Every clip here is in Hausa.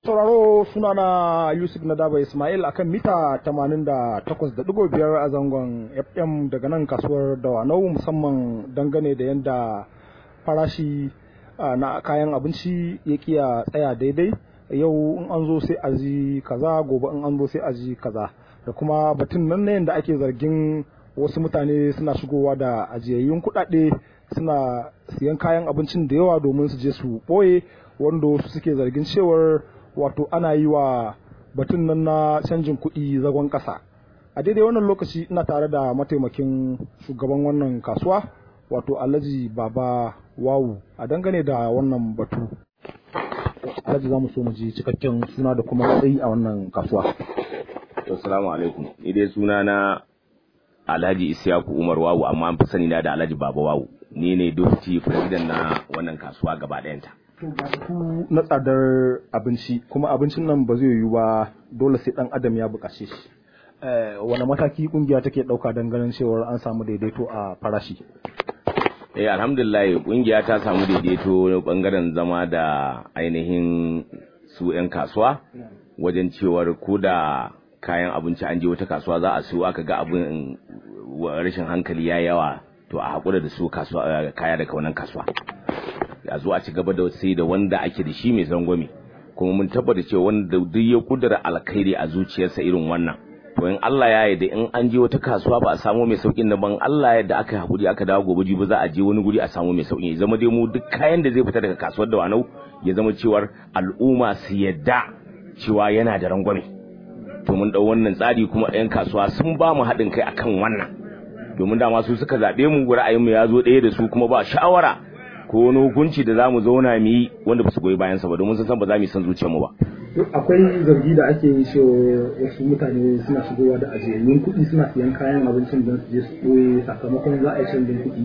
sauraro sunana Yusuf Nadaba Ismail akan mita 88.5 a zangon FM daga nan kasuwar Dawanau musamman dangane da yadda farashi na kayan abinci ya kiya tsaya daidai yau in an zo sai a ji kaza gobe in an zo sai a ji kaza da kuma batun nan na yadda ake zargin wasu mutane suna shigowa da ajiyayyun kuɗaɗe suna siyan kayan abincin da yawa domin su je su ɓoye wanda wasu suke zargin cewar wato ana yi wa batun nan na canjin kuɗi zagon ƙasa a daidai wannan lokaci ina tare da mataimakin shugaban wannan kasuwa wato alhaji baba wawu a dangane da wannan batu alhaji za mu so mu ji cikakken suna da kuma matsayi a wannan kasuwa assalamu alaikum ni dai suna na alhaji isyaku umar wawu amma an fi sani na da alhaji baba wawu ni ne deputy president na wannan kasuwa gaba ɗayanta ku na tsadar abinci kuma abincin nan ba zai yiwu ba dole sai dan adam ya buƙace shi wani mataki kungiya take ɗauka don ganin cewar an samu daidaito a farashi eh alhamdulillah kungiya ta samu daidaito bangaren zama da ainihin su 'yan kasuwa wajen cewar ko da kayan abinci an je wata kasuwa za a siyo aka ga abin rashin hankali ya yawa to a haƙura da su kasuwa kaya daga wannan kasuwa a zo a ci gaba da sai da wanda ake da shi mai zangwame kuma mun tabbata cewa wanda duk ya kudura alkhairi a zuciyarsa irin wannan to in Allah ya yarda in an je wata kasuwa ba a samu mai saukin da ban Allah ya yarda aka hakuri aka dawo gobe jibi za a je wani guri a samu mai sauki ya zama dai mu duk kayan da zai fita daga kasuwar da wanau ya zama cewar al'umma su yadda cewa yana da rangwame to mun dau wannan tsari kuma ɗayan kasuwa sun ba mu haɗin kai akan wannan domin dama su suka zaɓe mu ra'ayinmu ya zo ɗaya da su kuma ba shawara ko wani hukunci da za mu zauna mu yi wanda ba su goyi bayan sa ba domin sun san ba za mu yi san zuciyar mu ba akwai zargi da ake yi cewa wasu mutane suna shigowa da ajiyayyun kuɗi suna siyan kayan abincin don su je su ɓoye sakamakon za a yi canjin kuɗi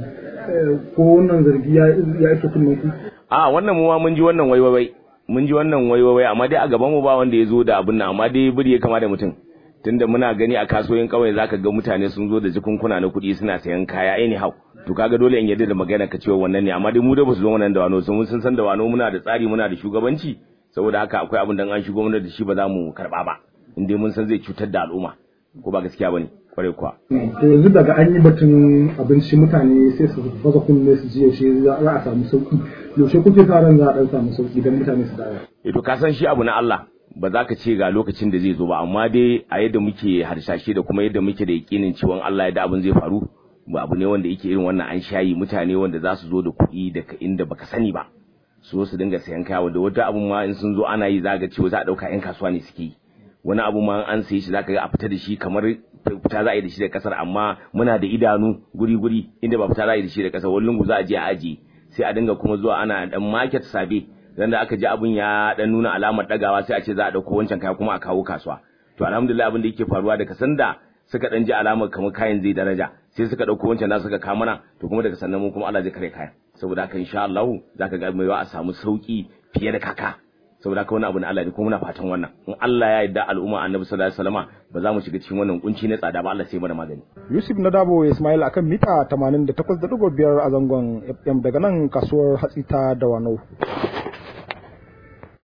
ko wannan zargi ya ake kunnen ku a wannan mu ma mun ji wannan waiwai mun ji wannan waiwai amma dai a gaban mu ba wanda ya zo da abin nan amma dai biri ya kama da mutum tunda muna gani a kasuwoyin kauye zaka ga mutane sun zo da jikunkuna na kuɗi suna sayan kaya anyhow to kaga dole in yadda da magana ka cewa wannan ne amma dai mu da basu zo wannan da wano sun sun san da wano muna da tsari muna da shugabanci saboda haka akwai abin da an shigo mana da shi ba za mu karba ba in dai mun san zai cutar da al'umma ko ba gaskiya bane kwarai kuwa to yanzu daga an yi batun abinci mutane sai su baza kunne su ji yaushe za a samu sauki yaushe kuke sa ran za a dan samu sauki dan mutane su dawo eh to ka san shi abu na Allah ba za ka ce ga lokacin da zai zo ba amma dai a yadda muke harshashe da kuma yadda muke da yakinin cewa Allah ya da abin zai faru ba abu ne wanda yake irin wannan an shayi mutane wanda za su zo da kuɗi daga inda baka sani ba su su dinga sayan kaya wanda wata abun ma in sun zo ana yi za ga cewa za a ɗauka yan kasuwa ne suke yi wani abu ma an sayi shi za ka ga a fita da shi kamar fita za a yi da shi da kasar amma muna da idanu guri guri inda ba fita za a yi da shi da kasar wani lungu za a je a ajiye sai a dinga kuma zuwa ana dan market sabe dan da aka ji abun ya dan nuna alamar dagawa sai a ce za a dauko wancan kaya kuma a kawo kasuwa to alhamdulillah abin da yake faruwa daga sanda suka dan ji alamar kamar kayan zai daraja sai suka dauko wancan da suka kawo mana to kuma daga sannan mu kuma Allah zai kare kayan saboda haka insha Allah zaka ga mai a samu sauki fiye da kaka saboda haka wani abu na Allah ne kuma muna fatan wannan in Allah ya yarda al'umma Annabi sallallahu alaihi wasallama ba za mu shiga cikin wannan kunci na tsada ba Allah sai mana magani Yusuf Nadabo Ismail akan mita 88.5 a zangon FM daga nan kasuwar hatsi ta Dawanau